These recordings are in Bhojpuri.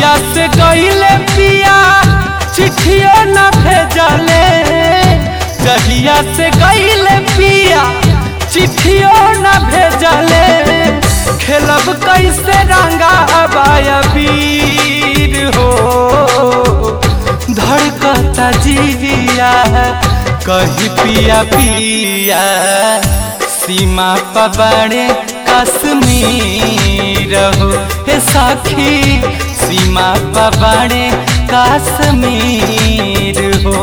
जहिया से गईले पिया चिट्ठियो न भेजले जहिया से गईले पिया चिट्ठियो न भेजले खेलब कैसे रंगा अबाया वीर हो धड़कता जिया कही पिया पिया सीमा पबाड़े कश्मीर हो हे साखी सीमा पबाड़े कश्मीर हो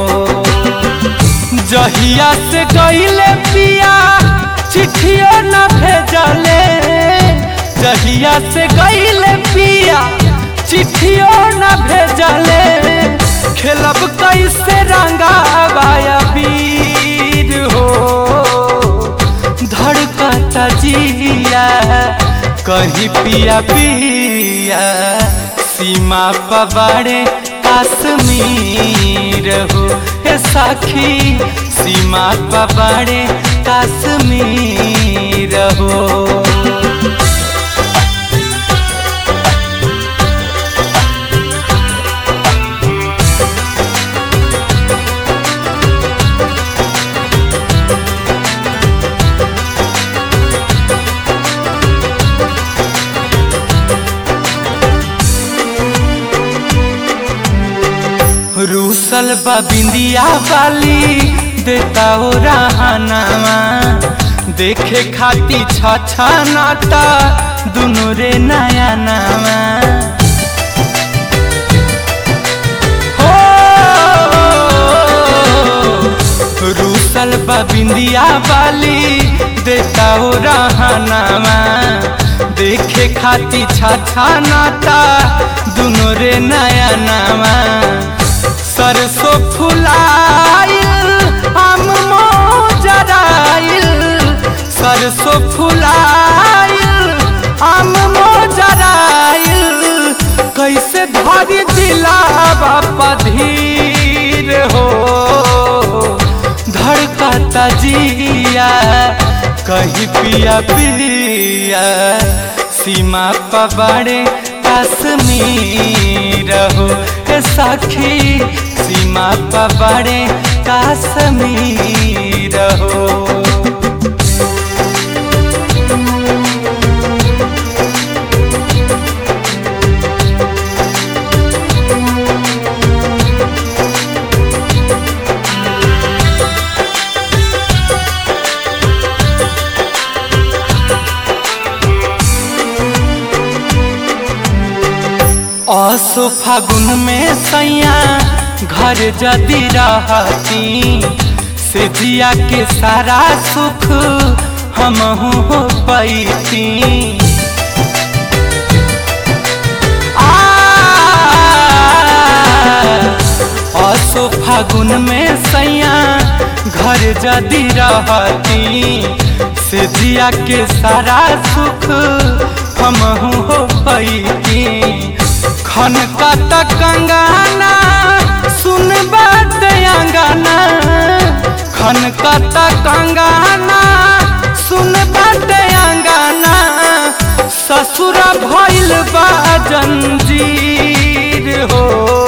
जहिया से गईले पिया चिट्ठियो न भेजले जहिया से गईले पिया चिट्ठियो न भेजले खेलब कैसे रंगा बाया वीर हो धड़कता जिया कही पिया पिया सीमा पबाड़े कश्मीर हो हे साखी सीमा पबाड़े कश्मीर हो रूसल बिंदिया वाली देता ओ रहनावा देखे खाती छछा नाता दुनु रे नया नामा हो रूसल बिंदिया वाली देता ओ रहनावा देखे खाती छछा नाता दुनु रे नया नामा सरसों फुलाइल हम मोजराइल सरसों फुलाइल हम मोजराइल कैसे धरी दिलावा पधीर हो धड़कता जिया कही पिया पिया सीमा पबाड़े कश्मीर हो सखी सीमा पबाड़े कश्मीर हो असो फागुन में सैया घर जदी रहती से जिया के सारा सुख हम हो पैती असो फागुन में सैया घर जदी रहती से जिया के सारा सुख हम हो पैती खन का कंगाना सुन बात अंगाना खन का कंगाना सुन बात अंगाना ससुर भइल बा जंजीर हो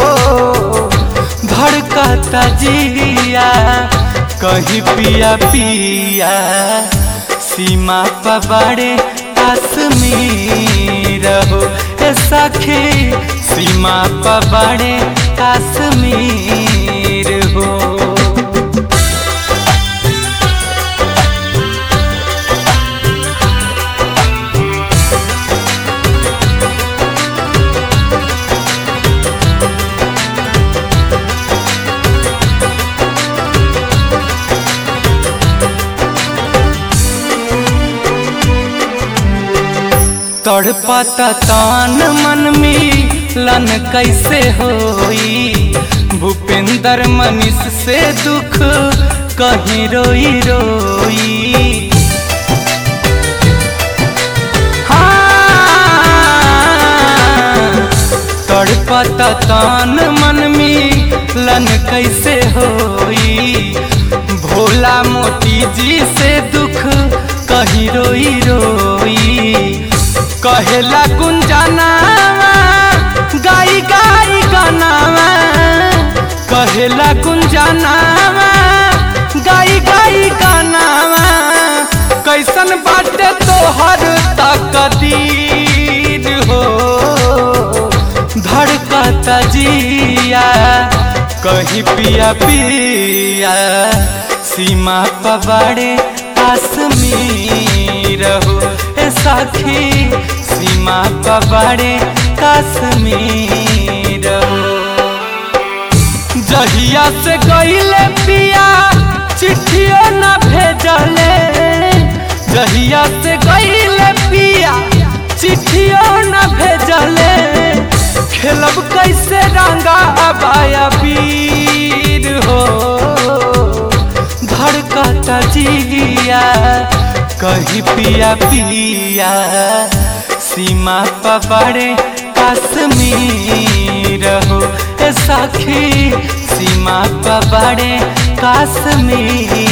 धड़कता जिया कही पिया पिया सीमा पबाड़े कश्मीर हो सखी सीमा पबाड़े कश्मीर हो तड़पता तान मन में लन कैसे होई भूपेंद्र मनीष से दुख कहीं रोई रोई हाँ, तड़पता तान मन में लन कैसे होई भोला मोती जी से दुख कहीं रोई रोई कहेला गुंजाना गाय गाई गाई गानावा कहेला गुंजनावा गाई गाई गानावा कैसन बाटे तोहर तकदीर हो धड़कता जिया कहीं पिया पिया सीमा पवाड़े कश्मीर हो ए साखी सीमा पवाड़े कश्मीर हो जहिया से गईले पिया चिट्ठियों न भेजले जहिया से गईले पिया चिट्ठियों न भेजले खेलब कैसे रंगा अबाया वीर हो धड़कता जिया कहीं पिया पिया सीमा पवाड़े कश्मीर हो ए सखी सीमा पवाड़े कश्मीर